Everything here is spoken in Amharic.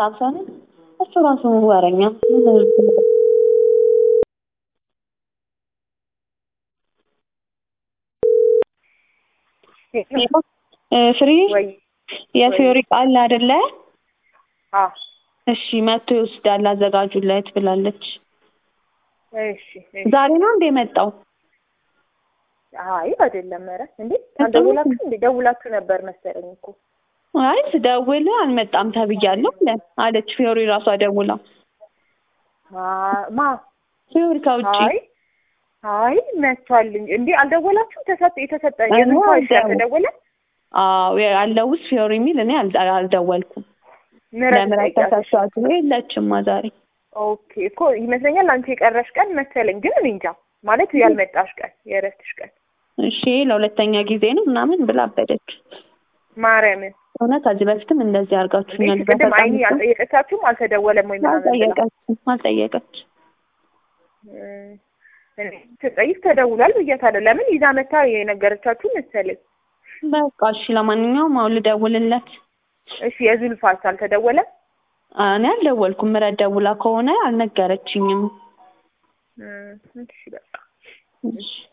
ሳምሰን እሱ ራሱ ወረኛ ፍሪ ወይ የፊዮሪ ቃል አይደለ? አ እሺ መጥቶ ይወስዳል አዘጋጁለት ብላለች። እሺ እሺ። ዛሬ ነው እንደ የመጣው? አይ አይደለም። ኧረ እንዴ አልደውላችሁ እንዴ? ደውላችሁ ነበር መሰለኝ እኮ። አይ ስደውል አልመጣም ተብያለሁ አለ አለች ፊዮሪ ራሷ ደውላ። ማ- ማ ፊዮሪ ከውጭ አይ አይ መጥቷል እንጂ እንዴ አልደወላችሁም? ተሰጠ የተሰጠ እኔ የምን ፋይል አልደው- ተደወለ? አዎ ያለው ውስጥ ፊዮሪ የሚል እኔ አልደ- አልደወልኩም። ምረት ለምረት ተሰጥቷት የለችማ ዛሬ ኦኬ እኮ ይመስለኛል አንቺ የቀረሽ ቀን መሰለኝ፣ ግን እኔ እንጃ ማለት ያልመጣሽ ቀን የእረፍትሽ ቀን እሺ ለሁለተኛ ጊዜ ነው ምናምን ብላ አበደች። ማርያምን እውነት ከዚህ በፊትም እንደዚህ አድርጋችሁኛል። እንዴ ቅድም አይኒ አልጠየቀቻችሁም? አልተደወለም ወይ ምናምን ብላ አልጠየቀችም አልጠየቀች እም፣ እኔ ስጠይቅ ተደውሏል ብያታለሁ። ለምን ይዛ መታ የነገረቻችሁ መሰለኝ። በቃ እሺ ለማንኛውም አሁን ልደውልለት። እሺ የዙልፋስ አልተደወለም? እኔ አልደወልኩም። ምረት ደውላ ከሆነ አልነገረችኝም። እም፣ እሺ በቃ እሺ